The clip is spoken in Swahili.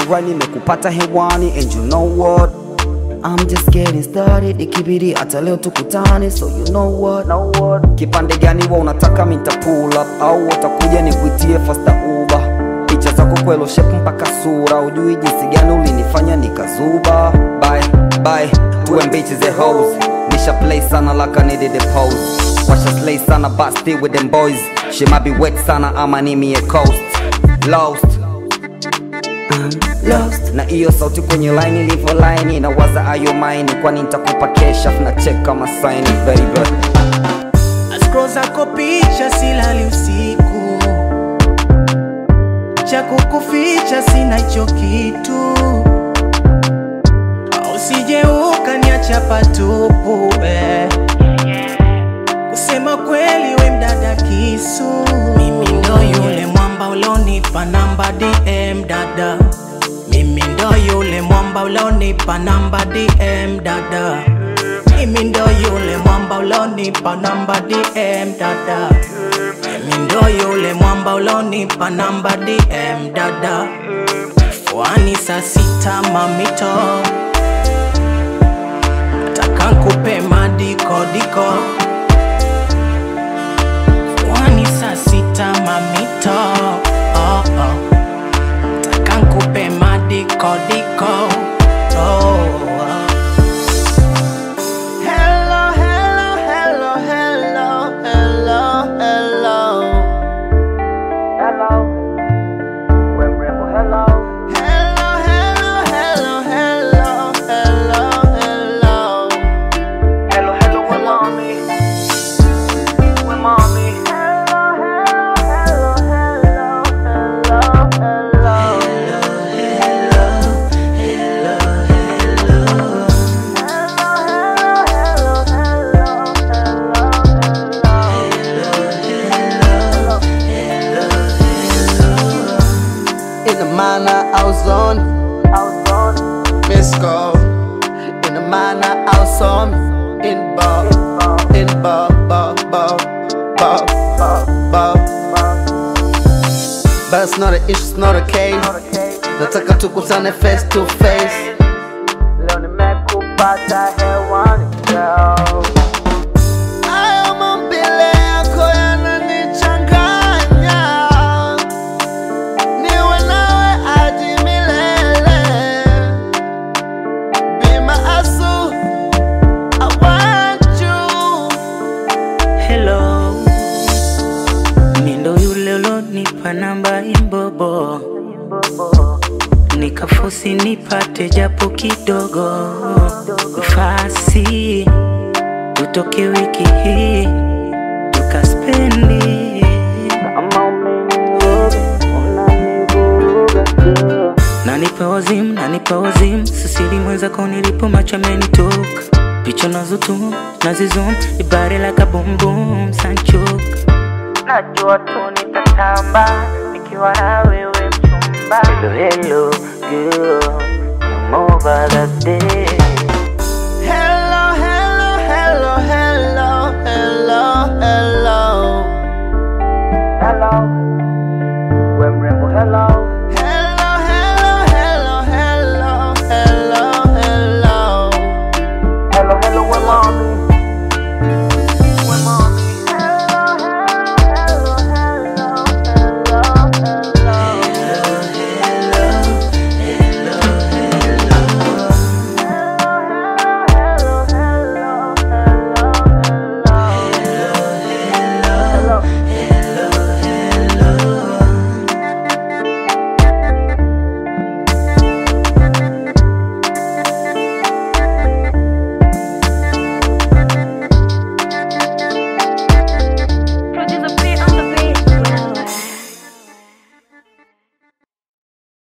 right nimekupata hewani and you know what I'm just getting started ikibidi hata leo tukutane so you know what, know what. kipande gani wa unataka minta pull up au utakuja nikuitie fasta uba picha zako kwelo shape mpaka sura ujui jinsi gani ulinifanya nikazuba bye bye tuwe mbichi ze hoes nisha play sana like I needed a pose washa slay sana but still with them boys she might be wet sana ama nimi a coast lost lost na hiyo sauti kwenye line ilivyo line inawaza ayo maini kwani nitakupa kesha na check kama sign baby Scroll zako picha silali usiku, cha kukuficha sina hicho kitu, usije ukaniacha patupu eh. Kusema kweli we mdada kisu, mimi ndo yule mwamba ulonipa namba DM dada, mimi ndo yule mwamba ulonipa namba DM dada. Mimi ndo yule mwamba ulonipa namba DM dada. Mimi ndo yule mwamba ulonipa namba DM dada. Fuani saa sita mamito, nataka nkupe madiko diko. Fuani saa sita mamito, oh, oh. nataka nkupe madiko diko. Oh, oh. Hello, hello, hello, hello, hello, hello. hello we mrembo hello Hello, hello, hello, hello, hello, hello. hello hello we mommy we mommy hello hello hello hello hello hello In the manner I was on, miss call. In the manner I was on, in bar, in bar, bar, bar, bar, bar. But it's not an issue, it's not a case. Nataka tukutane face to face. leo nimekupata hewani girl Haya mambile yako yananichanganya, niwe nawe hadi milele. Be my asu, I want you. Hello, mi ndo yule ulonipa namba imbobo, nikafosi nipate japo kidogo nafasi, tutoke wiki hii tukaspendi nanipa wazimu, nanipa wazimu, sisili mwenzako nilipo macho amenitoka picha nazotum nazizum ibare la kabumbum sanchoka najua tu nitatamba nikiwa na wewe mchumba hello hello girl I'm over the day Hello, hello, hello, hello, hello, hello. hello we mrembo hello Hello, hello, hello, hello, hello, hello. hello hello we mommy we mommy hello hello hello hello hello hello hello